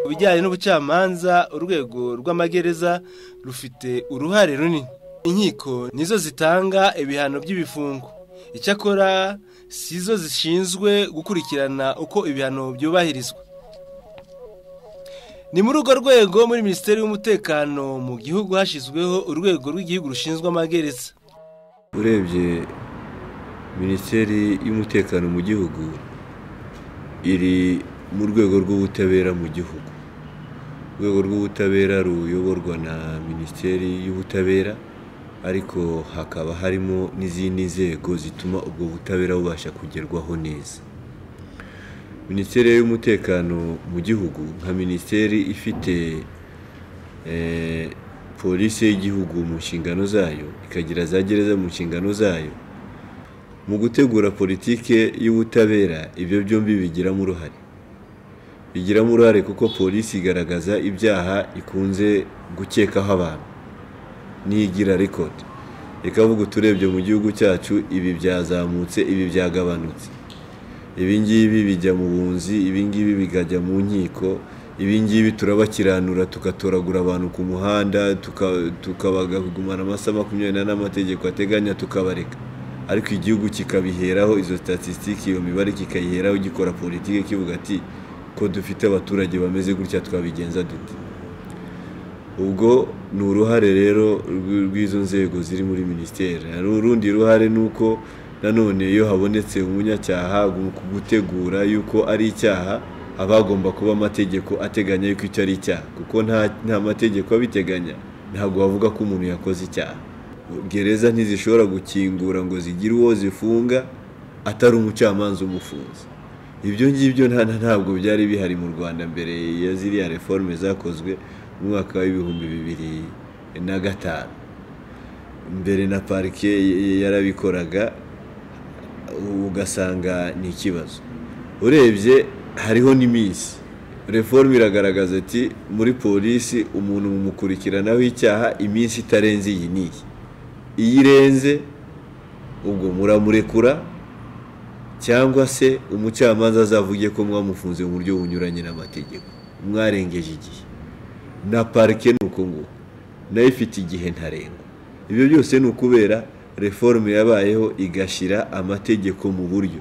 Ku bijyanye n'ubucamanza urwego rw'amagereza rufite uruhare runini inkiko nizo zitanga ibihano by'ibifungo icyakora si zo zishinzwe gukurikirana uko ibihano byubahirizwa ni muri urwo rwego muri minisiteri y'umutekano mu gihugu hashyizweho urwego rw'igihugu rushinzwe amagereza urebye minisiteri y'umutekano mu gihugu iri mu rwego rw'ubutabera mu gihugu urwego rw'ubutabera ruyoborwa na minisiteri y'ubutabera ariko hakaba harimo n'izindi nzego zituma ubwo butabera bubasha kugerwaho neza minisiteri y'umutekano mu gihugu nka minisiteri ifite polisi y'igihugu mu nshingano zayo ikagira za gereza mu nshingano zayo mu gutegura politike y'ubutabera ibyo byombi bigiramo uruhare bigiramo uruhare kuko polisi igaragaza ibyaha ikunze gukekaho abantu ntiyigira rekodi reka vuga uturebye mu gihugu cyacu ibi byazamutse ibi byagabanutse ibingibi bijya mu bunzi ibingibi bikajya mu nkiko ibingibi turabakiranura tugatoragura abantu ku muhanda tukabagumana amasaha makumyabiri n'ane amategeko ateganya tukabareka ariko igihugu kikabiheraho izo statisitike iyo mibare kikayiheraho gikora politiki kivuga ati ko dufite abaturage bameze gutya twabigenza dute ubwo ni uruhare rero rw'izo nzego ziri muri minisiteri urundi ruhare ni uko nanone iyo habonetse umunyacyaha gutegura yuko ari icyaha haba hagomba kuba amategeko ateganya yuko icyo ari icyaha kuko nta mategeko abiteganya ntabwo bavuga ko umuntu yakoze icyaha gereza ntizishobora gukingura ngo zigire uwo zifunga atari umucamanza umufunze ibyo ngibyo ntabwo byari bihari mu rwanda mbere ya ziriya reforme zakozwe mu mwaka w'ibihumbi bibiri na gatanu mbere na parike yarabikoraga ugasanga ni ikibazo urebye hariho n'iminsi reforme iragaragaza ati muri polisi umuntu mumukurikiranaho icyaha iminsi itarenze iyi n'iyi iyo irenze ubwo muramurekura cyangwa se umucamanza azavuge ko mwamufunze mu buryo bunyuranye n'amategeko mwarengeje igihe na parike ni uko nguko nayo ifite igihe ntarengwa ibyo byose ni ukubera reforme yabayeho igashyira amategeko mu buryo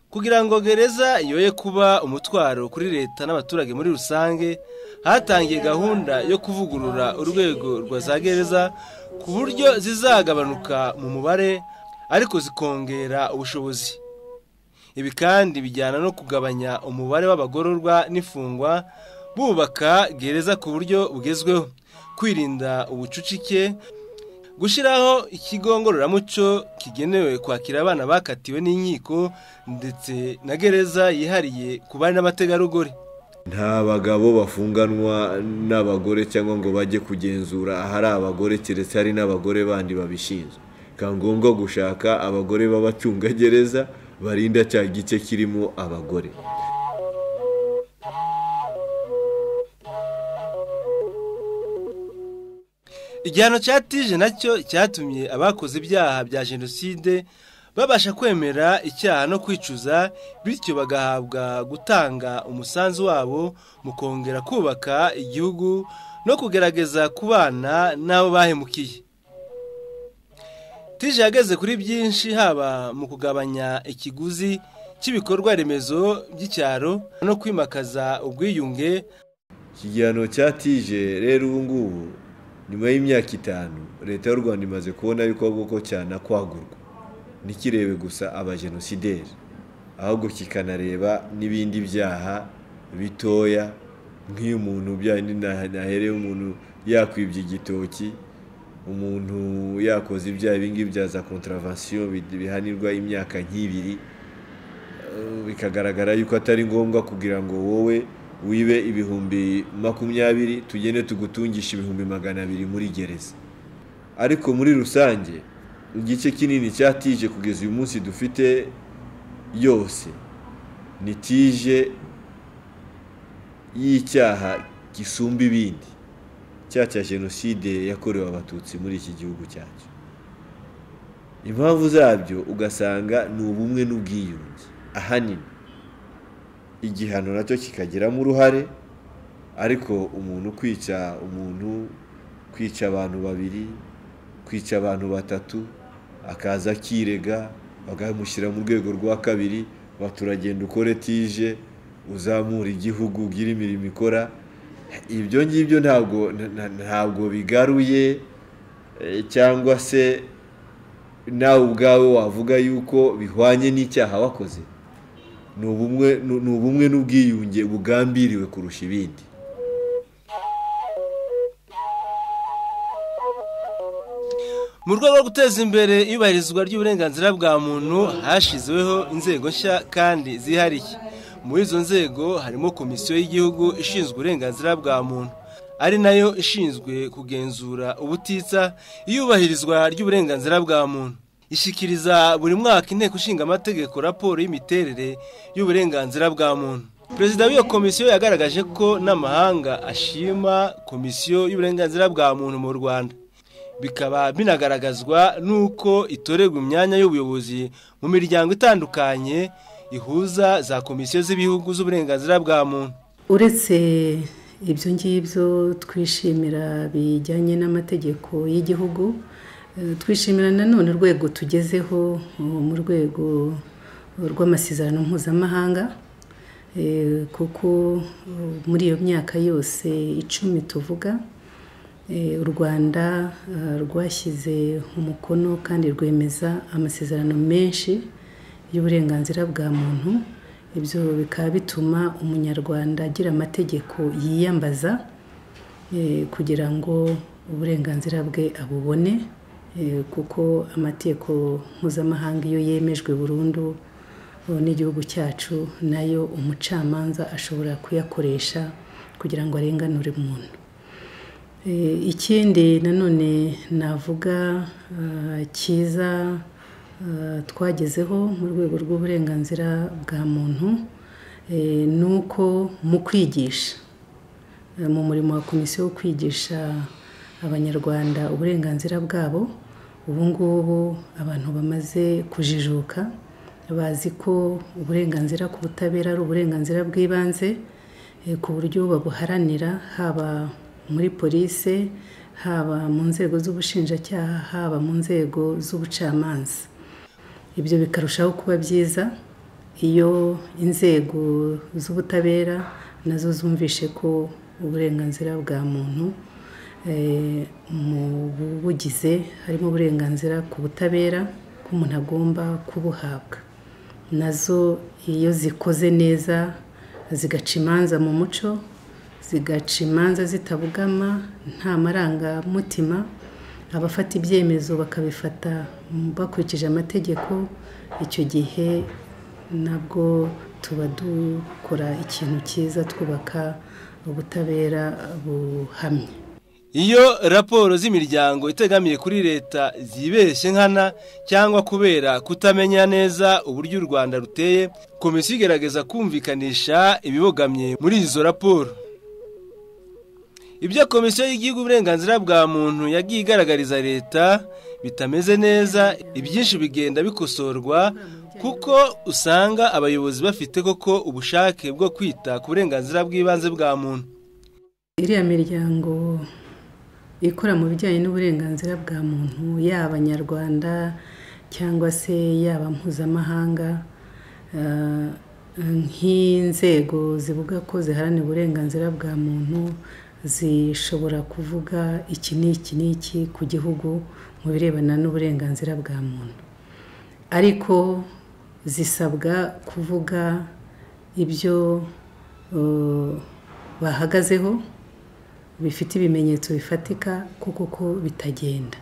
kugira ngo gereza yoye kuba umutwaro kuri leta n'abaturage muri rusange hatangiye gahunda yo kuvugurura urwego rwa za gereza ku buryo zizagabanuka mu mubare ariko zikongera ubushobozi ibi kandi bijyana no kugabanya umubare w'abagororwa n'imfungwa bubaka gereza ku buryo bugezweho kwirinda ubucucike gushyiraho ikigo ngororamuco kigenewe kwakira abana bakatiwe n'inkiko ndetse na gereza yihariye ku bari n'abategarugori nta bagabo bafunganwa n'abagore cyangwa ngo bajye kugenzura ahari abagore keretse hari n'abagore bandi babishinzwe bikaba ngombwa gushaka abagore b'abacungagereza barinda cya gice kirimo abagore igihano cya tije nacyo cyatumye abakoze ibyaha bya jenoside babasha kwemera icyaha no kwicuza bityo bagahabwa gutanga umusanzu wabo mu kongera kubaka igihugu no kugerageza kubana n'abo bahemukiye tije yageze kuri byinshi haba mu kugabanya ikiguzi cy'ibikorwa remezo by'icyaro no kwimakaza ubwiyunge iki gihano cya tije rero ubu ngubu nyuma y'imyaka itanu leta y'u rwanda imaze kubona yuko koko cyanakwagurwa ntikirebe gusa abajenosideri ahubwo kikanareba n'ibindi byaha bitoya nk'iyo umuntu naherewe umuntu yakwibye igitoki umuntu yakoze ibyaha ibingibi bya za kontravansiyo bihanirwa imyaka nk'ibiri bikagaragara yuko atari ngombwa kugira ngo wowe wibe ibihumbi makumyabiri tugende tugutungisha ibihumbi magana abiri muri gereza ariko muri rusange igice kinini cya tije kugeza uyu munsi dufite yose ni tije y'icyaha gisumba ibindi cya cya jenoside yakorewe abatutsi muri iki gihugu cyacu impamvu zabyo ugasanga ni ubumwe n'ubwiyunge ahanini igihano nacyo kikagiramo uruhare ariko umuntu kwica umuntu kwica abantu babiri kwica abantu batatu akaza akirega bakamushyira mu rwego rwa kabiri baturagenda ukore tije uzamura igihugu ugire imirimo ikora ibyo ngibyo ntabwo ntabwo bigaruye eh, cyangwa se nawe ubwawe wavuga yuko bihwanye n'icyaha wakoze ni ubumwe ni ubumwe n'ubwiyunge bugambiriwe kurusha ibindi mu rwego rwo guteza imbere iyubahirizwa ry'uburenganzira bwa muntu hashyizweho inzego nshya kandi zihariye muri izo nzego harimo komisiyo y'igihugu ishinzwe uburenganzira bwa muntu ari nayo ishinzwe kugenzura ubutitsa iyubahirizwa ry'uburenganzira bwa muntu ishyikiriza buri mwaka inteko ishinga amategeko raporo y'imiterere y'uburenganzira bwa muntu perezida w'iyo komisiyo yagaragaje ko n'amahanga ashima komisiyo y'uburenganzira bwa muntu mu rwanda bikaba binagaragazwa n'uko itorerwa imyanya y'ubuyobozi mu miryango itandukanye ihuza za komisiyo z'ibihugu z'uburenganzira bwa muntu uretse ibyo ngibyo twishimira bijyanye n'amategeko y'igihugu eh, twishimira nanone urwego tugezeho eh, mu rwego rw'amasezerano mpuzamahanga eh, kuko eh, muri iyo myaka yose icumi tuvuga Eh, u rwanda eh, rwashyize umukono kandi rwemeza amasezerano menshi y'uburenganzira bwa muntu ibyo bikaba bituma umunyarwanda agira amategeko yiyambaza eh, kugira ngo uburenganzira bwe abubone eh, kuko amategeko mpuzamahanga iyo yemejwe burundu eh, n'igihugu cyacu nayo umucamanza ashobora kuyakoresha kugira ngo arenganure umuntu Eh, ikindi nanone navuga ah, cyiza ah, twagezeho mu rwego rw'uburenganzira bwa muntu eh, ni uko mu kwigisha eh, mu murimo wa komisiyo wo kwigisha abanyarwanda uburenganzira bwabo ubu ngubu abantu bamaze kujijuka bazi ko uburenganzira ku butabera ari uburenganzira bw'ibanze eh, ku buryo babuharanira haba muri polise haba mu nzego z'ubushinjacyaha haba mu nzego z'ubucamanza ibyo bikarushaho kuba byiza iyo inzego z'ubutabera nazo zumvishe ko uburenganzira bwa muntu eh, mu bubugize harimo uburenganzira ku butabera ko umuntu agomba kubuhabwa nazo iyo zikoze neza zigaca imanza mu muco zigaca imanza zitabugama nta marangamutima abafata ibyemezo bakabifata bakurikije amategeko icyo gihe nabwo tuba dukora ikintu cyiza twubaka ubutabera buhamye iyo raporo z'imiryango itegamiye kuri leta zibeshye nkana cyangwa kubera kutamenya neza uburyo u rwanda ruteye komisiyo igerageza kumvikanisha ibibogamye muri izo raporo ibyo komisiyo y'igihugu uburenganzira bwa muntu yagiye igaragariza leta bitameze neza ibyinshi bigenda bikosorwa kuko usanga abayobozi bafite koko ubushake bwo kwita ku burenganzira bw'ibanze bwa muntu iriya miryango ikora mu bijyanye n'uburenganzira bwa muntu yaba abanyarwanda cyangwa se yaba mpuzamahanga eh, nk'inzego zivuga ko ziharanira uburenganzira bwa muntu zishobora kuvuga iki n'iki n'iki ku gihugu mu birebana n'uburenganzira bwa muntu ariko zisabwa kuvuga ibyo bahagazeho bifite ibimenyetso bifatika kuko ko bitagenda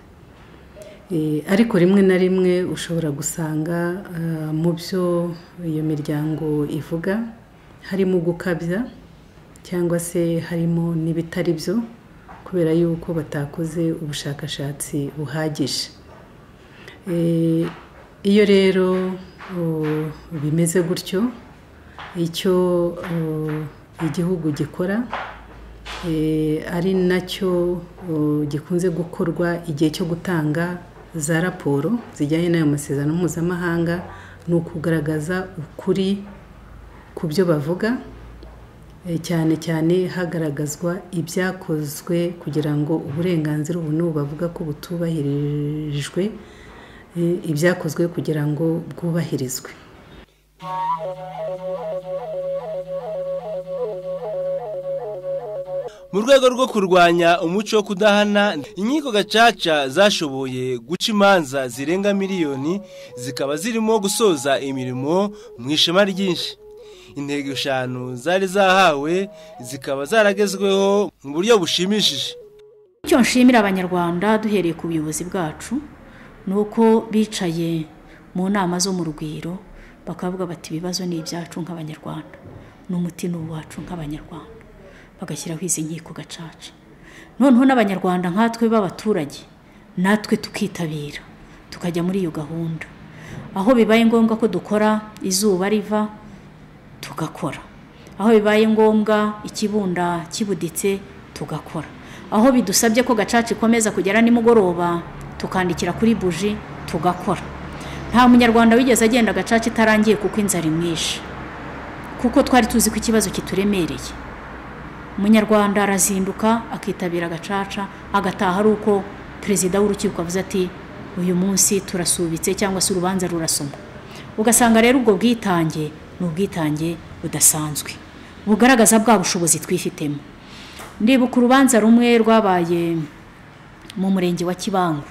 ariko rimwe na rimwe ushobora gusanga mu byo iyo miryango ivuga harimo gukabya cyangwa se harimo n'ibitari byo kubera yuko batakoze ubushakashatsi buhagije iyo rero bimeze gutyo icyo igihugu gikora ari nacyo gikunze gukorwa igihe cyo gutanga za raporo zijyanye n'ayo masezerano mpuzamahanga ni ukugaragaza ukuri ku byo bavuga eh, cyane cyane hagaragazwa ibyakozwe kugira ngo uburenganzira ubu n'ubu bavuga ko butubahirijwe eh, ibyakozwe kugira ngo bwubahirizwe mu rwego rwo kurwanya umuco wo kudahana inkiko gacaca zashoboye guca imanza zirenga miliyoni zikaba zirimo gusoza imirimo mu ishema ryinshi intego eshanu zari zahawe zikaba zaragezweho mu buryo bushimishije icyo nshimira abanyarwanda duhereye ku buyobozi bwacu ni uko bicaye mu nama zo mu rugwiro bakavuga bati ibibazo ni ibyacu nk'abanyarwanda ni umuti ni uwacu nk'abanyarwanda bagashyiraho izi nkiko gacaca noneho n'abanyarwanda nkatwe b'abaturage natwe tukitabira tukajya muri iyo gahunda aho bibaye ngombwa ko dukora izuba riva tugakora aho bibaye ngombwa ikibunda kibuditse tugakora aho bidusabye ko gacaca ikomeza kugera nimugoroba tukandikira kuri buji tugakora nta munyarwanda wigeze agenda gacaca itarangiye kuko inzara imwishe kuko twari tuzi ko ikibazo kituremereye umunyarwanda arazinduka akitabira gacaca agataha ari uko perezida w'urukiko avuze ati uyu munsi turasubitse cyangwa se urubanza rurasoma ugasanga rero ubwo bwitange ni ubwitange budasanzwe bugaragaza bwa bushobozi twifitemo ndibuka urubanza rumwe rwabaye mu murenge wa kibangu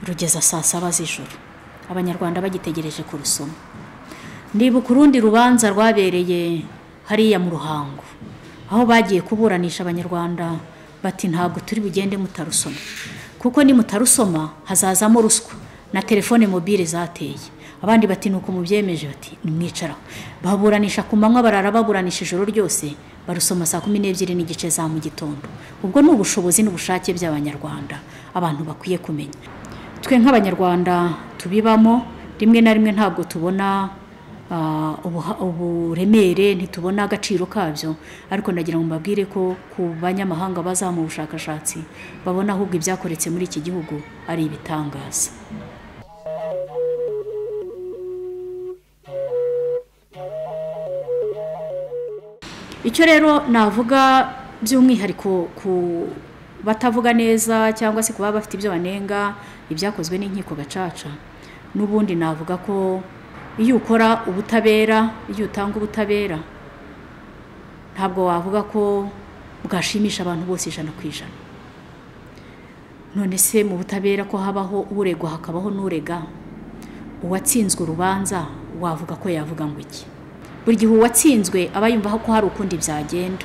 rugeza saa saba z'ijoro abanyarwanda bagitegereje kurusoma ndibuka urundi rubanza rwabereye hariya mu ruhango aho bagiye kuburanisha abanyarwanda bati ntabwo turi bugende mutarusoma kuko nimutarusoma hazazamo ruswa na telefone mobile zateye abandi bati nuko mubyemeje bati nimwicaraho baburanisha ku manywa barara baburanisha ijoro ryose barusoma saa kumi n'ebyiri n'igice za mu gitondo ubwo ni ubushobozi n'ubushake by'abanyarwanda abantu bakwiye kumenya twe nk'abanyarwanda tubibamo rimwe na rimwe ntabwo tubona ah, ubuha- uburemere ntitubona agaciro kabyo ariko ndagira ngo mbabwire ko ku banyamahanga baza mu bushakashatsi babona ahubwo ibyakoretse muri iki gihugu ari ibitangaza icyo rero navuga by'umwihariko ku batavuga neza cyangwa se kuba bafite ibyo banenga ibyakozwe n'inkiko gacaca n'ubundi navuga ko iyo ukora ubutabera iyo utanga ubutabera ntabwo wavuga ko bwashimisha abantu bose ijana ku ijana none se mu butabera ko habaho uregwa hakabaho n'urega uwatsinzwe urubanza wavuga ko yavuga ngo iki buri gihe uwatsinzwe aba yumva ko hari ukundi byagenda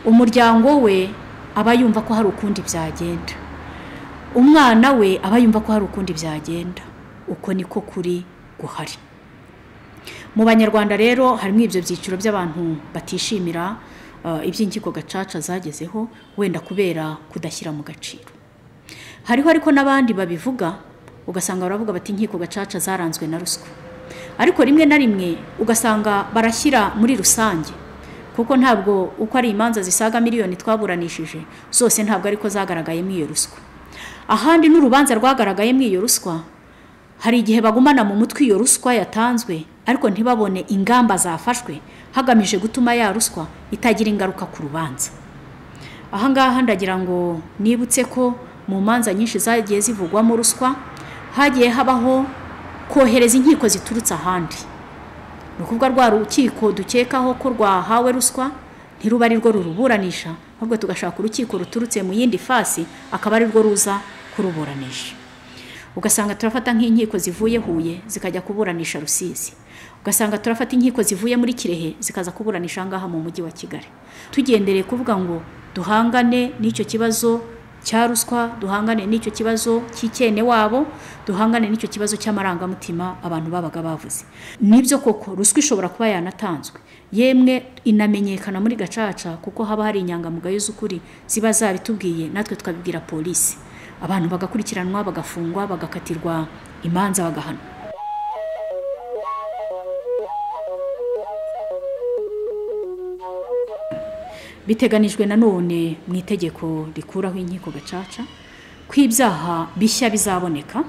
umuryango we aba yumva ko hari ukundi byagenda umwana we aba yumva ko hari ukundi byagenda uko niko kuri guhari mu banyarwanda rero harimo ibyo byiciro by'abantu batishimira eh, iby'inkiko gacaca zagezeho wenda kubera kudashyira mu gaciro hariho ariko n'abandi babivuga ugasanga baravuga bati inkiko gacaca zaranzwe na ruswa ariko rimwe na rimwe ugasanga barashyira muri rusange kuko ntabwo uko ari imanza zisaga miliyoni twaburanishije zose ntabwo ariko zagaragayemo iyo ruswa ahandi n'urubanza rwagaragayemo iyo ruswa hari igihe bagumana mu mutwe iyo ruswa yatanzwe ariko ntibabone ingamba zafashwe hagamije gutuma ya ruswa itagira ingaruka ku rubanza aha ngaha ndagira ngo nibutse ko mu manza nyinshi zagiye zivugwamo ruswa hagiye habaho kohereza inkiko ziturutse ahandi ni ukuvuga rwa rukiko dukekaho ko rwahawe ruswa ntiruba ari rwo ruruburanisha ahubwo tugashaka urukiko ruturutse mu yindi fasi akaba ari rwo ruza kuruburanisha ugasanga turafata nk'inkiko zivuye huye zikajya kuburanisha rusizi ugasanga turafata inkiko zivuye muri kirehe zikaza kuburanisha aha ngaha mu mujyi wa kigali tugendereye kuvuga ngo duhangane n'icyo kibazo cya ruswa duhangane n'icyo kibazo cy'icyene wabo duhangane n'icyo kibazo cy'amarangamutima abantu babaga bavuze nibyo koko ruswa ishobora kuba yanatanzwe yemwe inamenyekana muri gacaca kuko haba hari inyangamugayo z'ukuri ziba zabitubwiye natwe tukabibwira polisi abantu bagakurikiranwa bagafungwa bagakatirwa imanza bagahana biteganijwe nanone mu itegeko rikuraho inkiko gacaca ko ibyaha bishya bizaboneka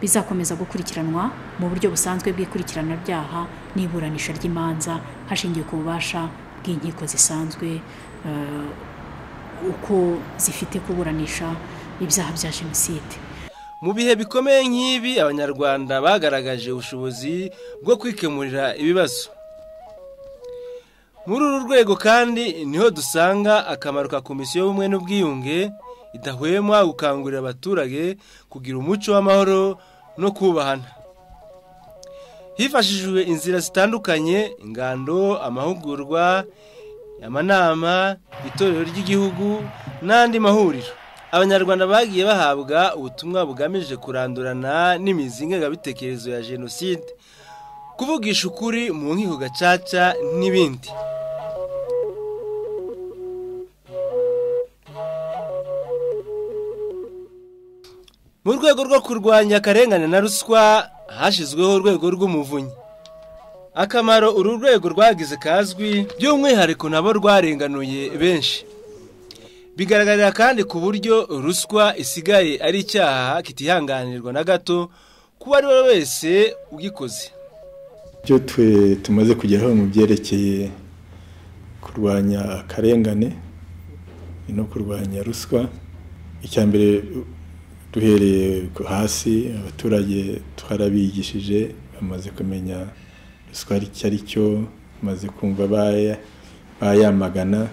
bizakomeza gukurikiranwa mu buryo busanzwe bw'ikurikirana byaha n'iburanisha ry'imanza hashingiwe ku bubasha bw'inkiko zisanzwe eh, uko zifite kuburanisha ibyaha bya jenoside mu bihe bikomeye nk'ibi abanyarwanda bagaragaje ubushobozi bwo kwikemurira ibibazo muri uru rwego kandi niho dusanga akamaro ka komisiyo y'ubumwe n'ubwiyunge idahwema gukangurira abaturage kugira umuco w'amahoro no kubahana hifashishijwe inzira zitandukanye ingando amahugurwa amanama itorero ry'igihugu n'andi mahuriro abanyarwanda bagiye bahabwa ubutumwa bugamije kurandurana n'imizi ngengabitekerezo ya jenoside kuvugisha ukuri mu nkiko gacaca n'ibindi mu rwego rwo kurwanya akarengane na ruswa hashyizweho urwego rw'umuvunyi akamaro uru rwego rwagize kazwi by'umwihariko nabo rwarenganuye benshi bigaragarira kandi ku buryo ruswa isigaye ari icyaha kitihanganirwa na gato ku uwo ari we wese ugikoze ibyo twe tumaze kugeraho mu byerekeye kurwanya akarengane no kurwanya ruswa icya mbere duhereye hasi abaturage twarabigishije bamaze kumenya ruswa icyo ari cyo bamaze kumva bayamagana